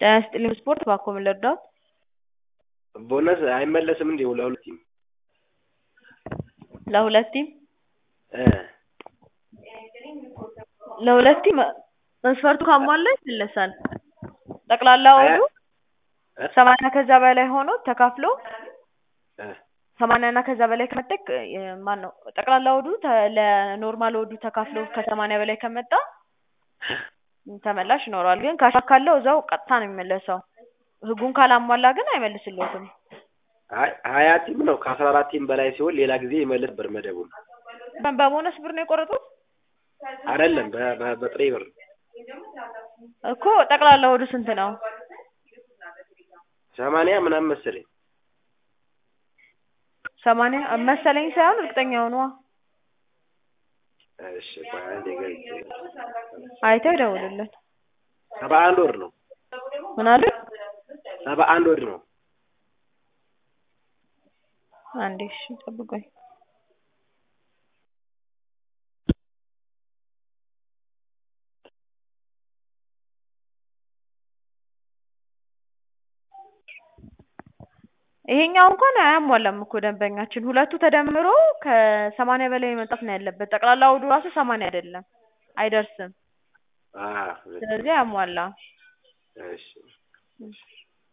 ጤና ይስጥልኝ ስፖርት ባክዎ ምን ልርዳዎት? ቦነስ አይመለስም እንዴ ለሁለት ቲም? ለሁለት ቲም እ ለሁለት ቲም መስፈርቱ ካሟላ ይመለሳል። ጠቅላላ ወዱ እ ሰማንያ ከዛ በላይ ሆኖ ተካፍሎ እ ሰማንያ እና ከዛ በላይ ከመጣ ማነው ጠቅላላ ወዱ ተ- ለኖርማል ወዱ ተካፍሎ ከሰማንያ በላይ ከመጣ ተመላሽ ይኖረዋል። ግን ካሽ ካለው እዛው ቀጥታ ነው የሚመለሰው። ህጉን ካላሟላ ግን አይመልስልዎትም። አይ ሀያ ቲም ነው ከአስራ አራት ቲም በላይ ሲሆን ሌላ ጊዜ ይመለስ ነበር መደቡን። በቦነስ ብር ነው የቆረጡት አይደለም በ- በ- በጥሬ ብር እኮ ጠቅላላ ወዱ ስንት ነው? ሰማንያ ምናምን መሰለኝ። ሰማንያ መሰለኝ ሳይሆን እርግጠኛ ሆኗ እሺ ቆይ አንዴ ገብቼ አይተው ይደውሉልን። ሰባ አንድ ወር ነው ምን አሉ? ሰባ አንድ ወር ነው። አንዴ እሺ ጠብቆኝ ይሄኛው እንኳን አያሟላም እኮ ደንበኛችን ሁለቱ ተደምሮ ከሰማንያ በላይ መምጣት ነው ያለበት። ጠቅላላ ወዱ ራሱ ሰማንያ አይደለም አይደርስም። አ ስለዚህ አያሟላም። እሺ